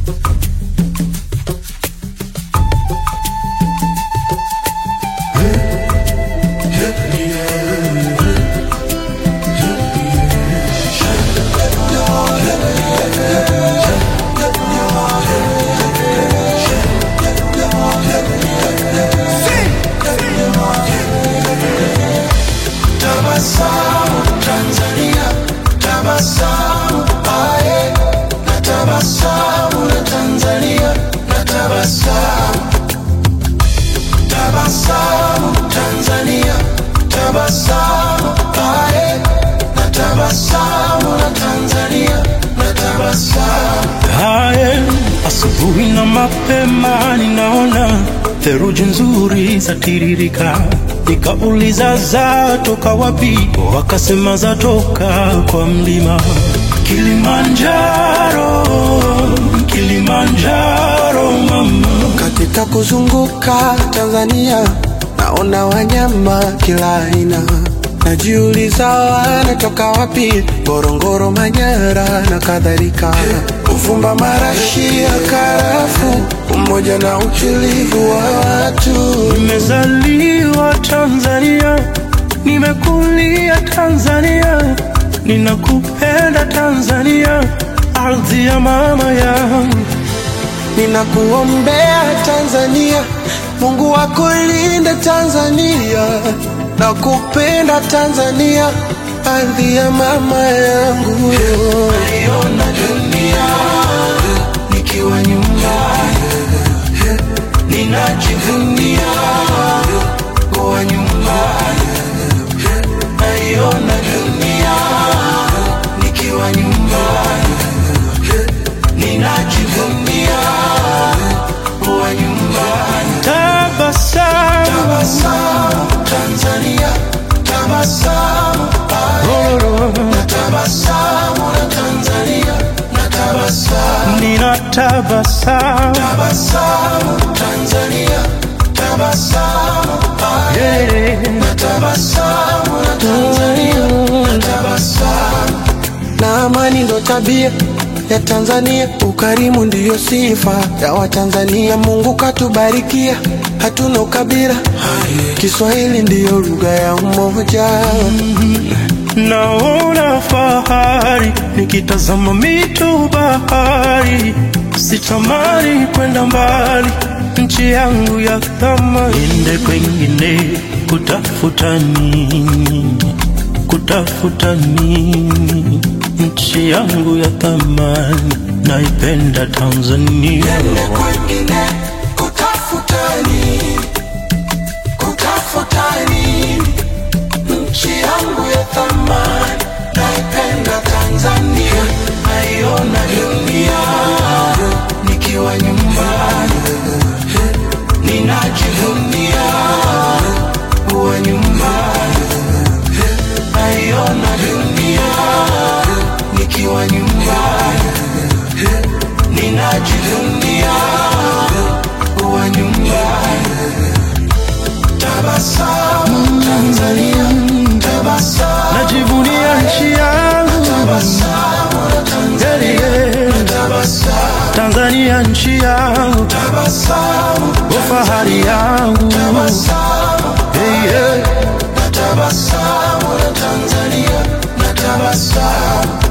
Tabasamu Tanzania, tabasamu aye, na tabasamu la Tanzania, na tabasamu. Tabasamu Tanzania, tabasamu aye, na tabasamu la Tanzania, na tabasamu. Haye, asubuhi na mapema ninaona theruji nzuri zatiririka, nikauliza zatoka wapi? Wakasema zatoka kwa mlima Kilimanjaro, Kilimanjaro mama. Katika kuzunguka Tanzania naona wanyama kila aina, najiuliza wanatoka wapi? Ngorongoro, Manyara na kadhalika. Uvumba, marashi ya karafu, umoja na utulivu wa watu. Nimezaliwa Tanzania, nimekulia Tanzania, ninakupenda Tanzania, ardhi ya mama yangu. Ninakuombea Tanzania, Mungu akulinde Tanzania, nakupenda Tanzania, ardhi ya mama yangu. Naiona dunia nikiwa nyumbani, ninajivunia kuwa nyumbani. Naiona dunia nikiwa nyumbani, ninajivunia kuwa nyumbani. Tabasamu, Tabasamu Tanzania, tabasamu na tabasamu la Tanzania, na tabasamu. nina tabasamu, Tabasamu Tanzania, tabasamu yeah. na tabasamu la Tanzania, na tabasamu. Na amani ndo tabia ya Tanzania, ukarimu ndiyo sifa ya Watanzania. Mungu katubarikia, hatuna ukabila, Kiswahili ndiyo lugha ya umoja. Naona fahari nikitazama mito bahari, sitamani kwenda mbali, nchi yangu ya thamani. Niende kwengine kutafuta nini? Kutafuta nini? Nchi yangu ya thamani, naipenda Tanzania. Niende kwengine kutafuta nini? Kutafuta nini? Nchi yangu ya thamani, naipenda Tanzania, naiona dunia nikiwa nyumbani, ninajivunia kuwa nyumbani, naiona dunia nikiwa nyumbani, ninajivunia kuwa nyumbani. Tabasamu Tanzania, tabasamu, Najivunia nchi yangu tabasamu la Tanzania, yeah. tabasamu, Tanzania nchi yangu, tabasamu, fahari yangu tabasamu, hey, yeah. na tabasamu la Tanzania, na tabasamu.